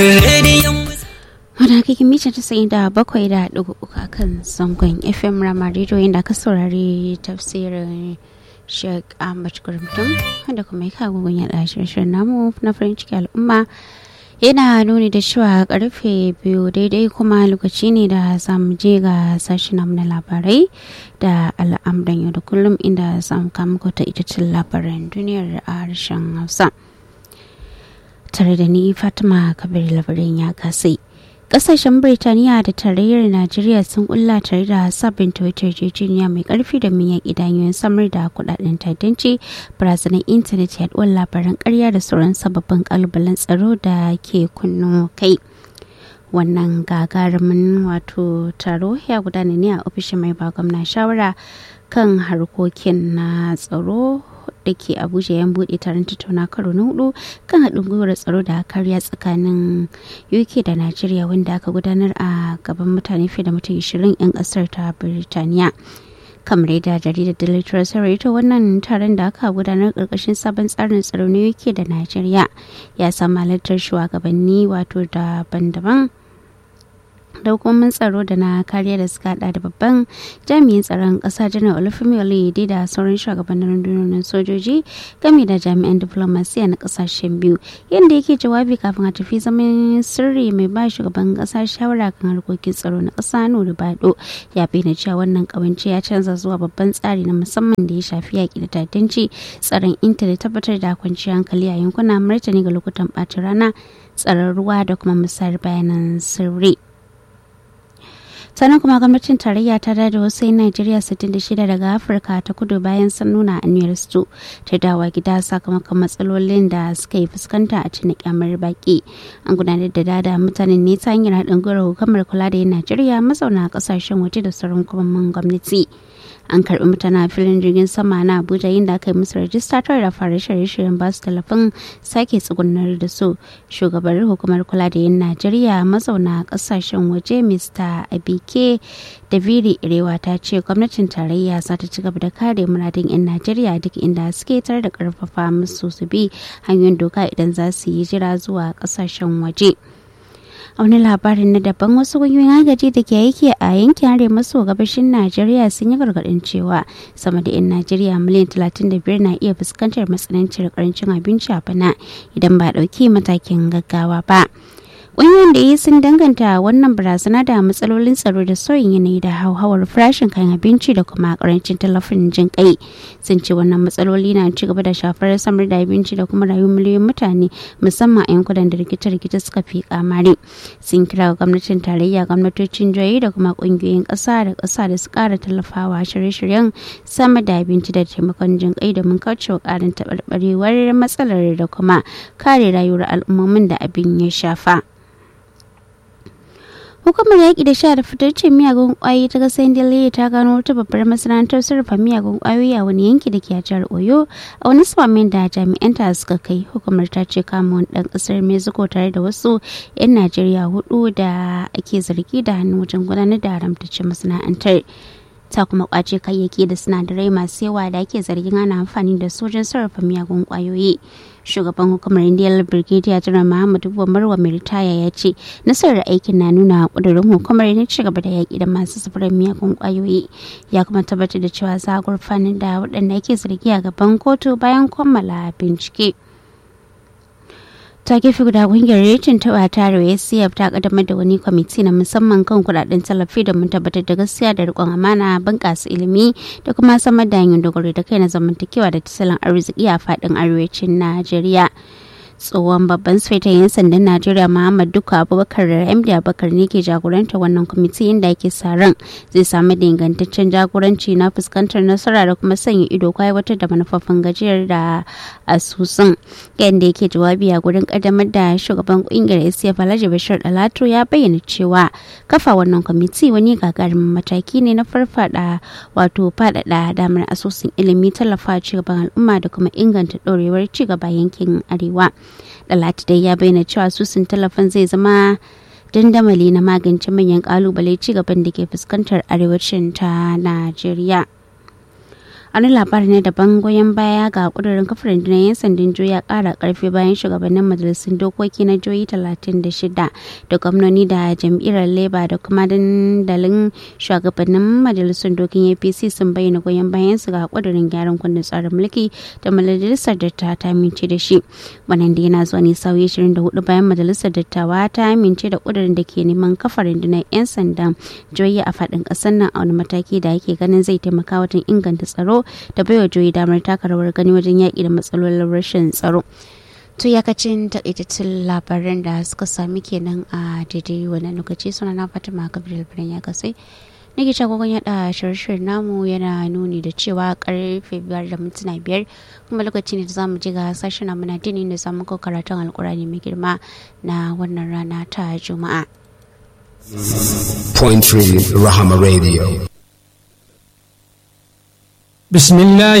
Wadda kake mita ta sayi da bakwai da ɗigo uku a kan zangon FM Rama Radio inda ka saurari tafsirin Sheikh Ahmad Gurumtum wanda kuma ya kawo gun yaɗa shirin namu na farin ciki al'umma yana nuni da cewa karfe biyu daidai kuma lokaci ne da zamu je ga sashi namu na labarai da al'amuran yau da kullum inda zamu kama ta ita cin labaran duniyar a harshen hausa tare da ni fatima kabir labarin ya kasai kasashen birtaniya da tarayyar najeriya sun kulla tare da sabunta wata yarjejeniya mai karfi da min yaƙi danyoyin samar da kudaden tadanci barazanar intanet yaduwar labaran karya da sauran sababbin kalubalen tsaro da ke kunno kai wannan gagarumin wato taro ya gudana ne a ofishin mai ba gwamna shawara kan harkokin na tsaro da ke abuja yan bude taron tattauna karo na hudu kan haɗin gwiwar tsaro da kariya tsakanin uk da najeriya wanda aka gudanar a gaban mutane fiye da mutum 20 'yan ƙasar ta birtaniya kamar yadda jaridar daily trust ta wannan taron da aka gudanar karkashin sabon tsarin tsaro na uk da najeriya ya samu halartar shugabanni wato daban-daban da hukumomin tsaro da na kariya da suka hada da babban jami'in tsaron kasa janar olufemi oluyede da sauran shugabannin rundunonin sojoji game da jami'an diplomasiya na kasashen biyu yadda yake jawabi kafin a tafi zaman sirri mai ba shugaban kasa shawara kan harkokin tsaro na kasa nuri bado ya bayyana cewa wannan kawance ya canza zuwa babban tsari na musamman da ya shafi yaƙi da tatanci tsaron intanet tabbatar da kwanciyar hankali a yankuna martani ga lokutan ɓacin rana tsaron ruwa da kuma musayar bayanan sirri. sannan kuma gwamnatin tarayya ta da wasu 'yan najeriya 66 daga afirka ta kudu bayan sun nuna aniyar su ta dawa gida sakamakon matsalolin da suka yi fuskanta a cikin kyamar baki an gudanar da dada mutanen ne ta hanyar haɗin gwiwar hukumar kula da 'yan najeriya mazauna kasashen waje da sauran hukumomin gwamnati an karbi mutane a filin jirgin sama na abuja inda aka yi musu rajista tare da fara shirye-shiryen basu talafin sake tsugunar da su shugabar hukumar kula da yin najeriya mazauna kasashen waje mr abike daviri irewa ta ce gwamnatin tarayya za ta ci gaba da kare muradin 'yan najeriya duk inda suke tare da karfafa musu su bi hanyoyin doka idan za su yi jira zuwa kasashen waje. a wani labarin na daban wasu kungiyoyin agaji da ke aiki a yankin arewa maso gabashin najeriya sun yi gargaɗin cewa sama da 'yan najeriya miliyan 35 na iya fuskantar matsanancin karancin abinci a bana idan ba ɗauki matakin gaggawa ba ƙungiyoyin da yi sun danganta wannan barazana da matsalolin tsaro da sauyin yanayi da hauhawar farashin kayan abinci da kuma karancin tallafin jin kai sun ce wannan matsaloli na ci gaba da shafar samar da abinci da kuma rayuwar miliyoyin mutane musamman a yankunan da rikice-rikice suka fi kamari sun kira ga gwamnatin tarayya gwamnatocin jihohi da kuma ƙungiyoyin ƙasa da ƙasa da su ƙara tallafawa shirye-shiryen samar da abinci da taimakon jin kai domin kaucewa ƙarin taɓarɓarewar matsalar da kuma kare rayuwar al'ummomin da abin ya shafa. hukumar yaƙi da sha da fitaccen miyagun ƙwayoyi ta ƙasar indiya ta gano wata babbar masana'antar sarrafa miyagun ƙwayoyi a wani yanki da ke a jihar oyo a wani samamin da jami'anta suka kai hukumar ta ce kama wani ɗan ƙasar mexico tare da wasu 'yan najeriya hudu da ake zargi da hannu wajen gudanar da haramtaccen masana'antar ta kuma kwace kayayyaki da sinadarai masu yawa da ake zargin ana amfani da su wajen sarrafa miyagun kwayoyi shugaban hukumar indiyar brigadier general muhammadu marwa mai ritaya ya ce nasarar aikin na nuna kudurin hukumar na ci gaba da yaƙi da masu safarar miyagun kwayoyi ya kuma tabbatar da cewa za a gurfanar da waɗanda ake zargi a gaban kotu bayan kammala bincike. ta gefe guda kungiyar rejin ta tare acf ta kaddamar da wani kwamiti na musamman kan kudaden tallafi domin tabbatar da gaskiya da rikon amana bunƙasa ilimi da kuma samar da hanyar dogaro da kai na zamantakewa da tattalin arziki a faɗin arewacin najeriya tsohon babban sufetan 'yan sandan najeriya muhammad duka abubakar md abubakar ne ke jagoranta wannan kwamiti inda ake sa ran zai samu da ingantaccen jagoranci na fuskantar nasara da kuma sanya ido aiwatar da manufofin gajiyar da asusun yadda yake jawabi a gurin kaddamar da shugaban kungiyar acf alhaji bashir dalatu ya bayyana cewa kafa wannan kwamiti wani gagarumin mataki ne na farfada wato faɗaɗa damar asusun ilimi tallafa cigaban al'umma da kuma inganta ɗorewar cigaba yankin arewa Dalatu dai ya bayyana cewa susun tallafin zai zama dandamali na magance manyan kalubale cigaban da ke fuskantar arewacin ta Najeriya. wani labarin ne daban goyon baya ga kudurin kafar rundunar 'yan sandan joyi ya kara karfi bayan shugabannin majalisun dokoki na joyi 36 da gwamnoni da jam'iyyar labour da kuma dandalin shugabannin majalisun dokin apc sun bayyana goyon bayan su ga kudurin gyaran kundin tsarin mulki da majalisar dattawa ta amince da shi wannan da yana zuwa ne sauyi 24 bayan majalisar dattawa ta amince da kudurin da ke neman kafar rundunar 'yan sandan joyi a faɗin ƙasar nan a wani mataki da ake ganin zai taimaka wajen inganta tsaro da baiwa joyi damar taka rawar gani wajen yaƙi da matsalolin rashin tsaro to yakacin takaitattun labaran da suka sami kenan a daidai wannan lokaci suna na fatima gabriel birnin ya kasai nake shagogon yada shirye namu yana nuni da cewa karfe biyar da mintuna biyar kuma lokaci ne da zamu ji ga sashen namu na dini da zamu ko karatun alkurani mai girma na wannan rana ta juma'a Point Three Rahama Radio. بسم الله